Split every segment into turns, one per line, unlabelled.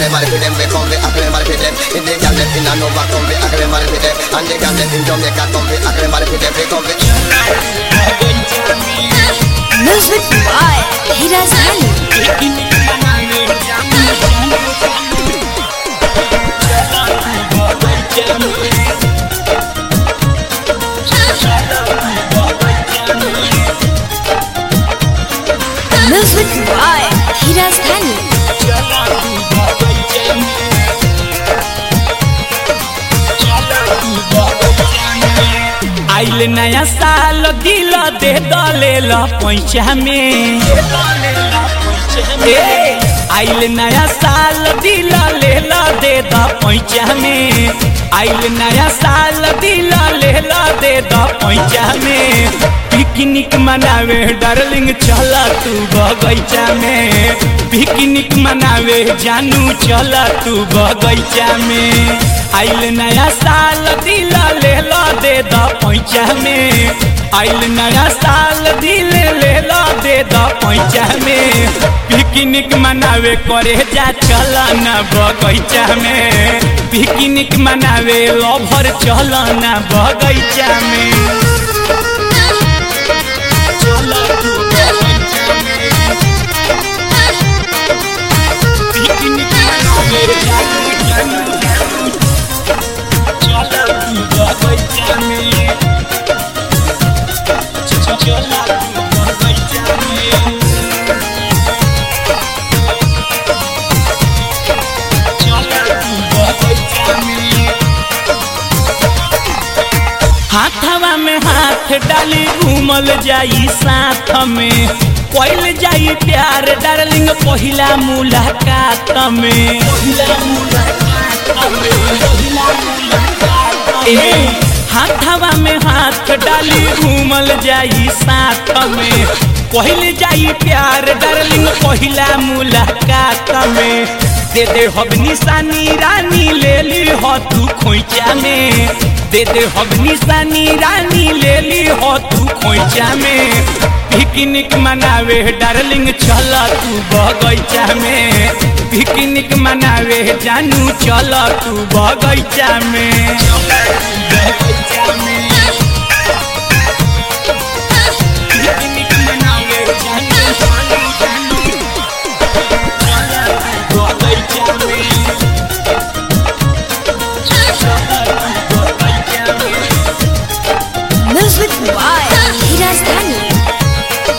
akre mar for them, we come we akre mar for them. In the gal them in a Nova, come we akre mar for them. And the gal them in Jamaica, come we akre mar for them, we come we.
Music by Hiraz Ali. Music by Hiraz Ali.
आइल नया साल दिल दे दलेल पैसा में ए, आइल नया साल दिल लेल दे द पैसा में आइल नया साल दिल लेल दे द पैसा में पिकनिक मनावे डार्लिंग चल तू बगैचा में पिकनिक मनावे जानू चल तू बगैचा में आइल नया साल दिल लेल दे द पैसा में आइल नया साल दिल लेल दे द पैसा में पिकनिक मनावे करे जा चल न बगैचा में पिकनिक मनावे लभर चल न बगैचा में चल तू बगैचा में पिकनिक मनावे जानू जानू जानू चल तू बगैचा में चल तू बगैचा में हाथवा में हाथ डाली घूमल जाई साथ में कोइल जाई प्यार डार्लिंग पहिला मुलाकात में ए हाथवा में हाथ डाली घूमल जाई साथ में कोइल जाई प्यार डार्लिंग पहिला मुलाकात में दे दे हब निशानी रानी ले ली हो तू खोइचा में दे दे हब निशानी रानी ले ली हो तू खोइचा में पिकनिक मनावे डार्लिंग चल तू बगैचा में पिकनिक मनावे जानू चल तू बगैचा में बगैचा में पिकनिक मनावे जानू जानू जानू चल तू बगैचा में
Music by Hiraz Ali.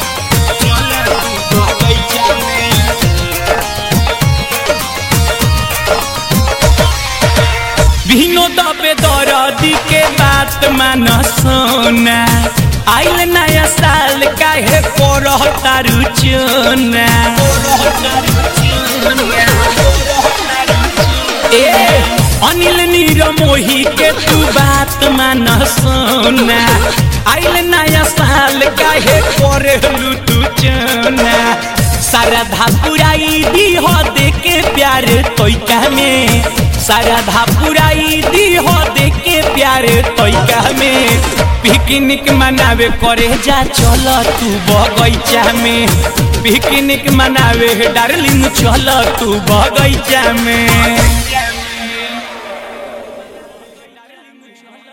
भिनो दबे दरदी के बात मान सोना आइल नया साल काहे करह तारू चोना ए अनिल नीर मोही के तू बात मान सोना आइल नया साल काहे करहलू तू चोना सारधा पुराई दी हो दे के प्यार तोइका में सारधा पुराई दी हो दे के प्यार तोइका में पिकनिक मनावे करे जा चल तू बगैचा में पिकनिक मनावे डार्लिंग चल तू बगैचा में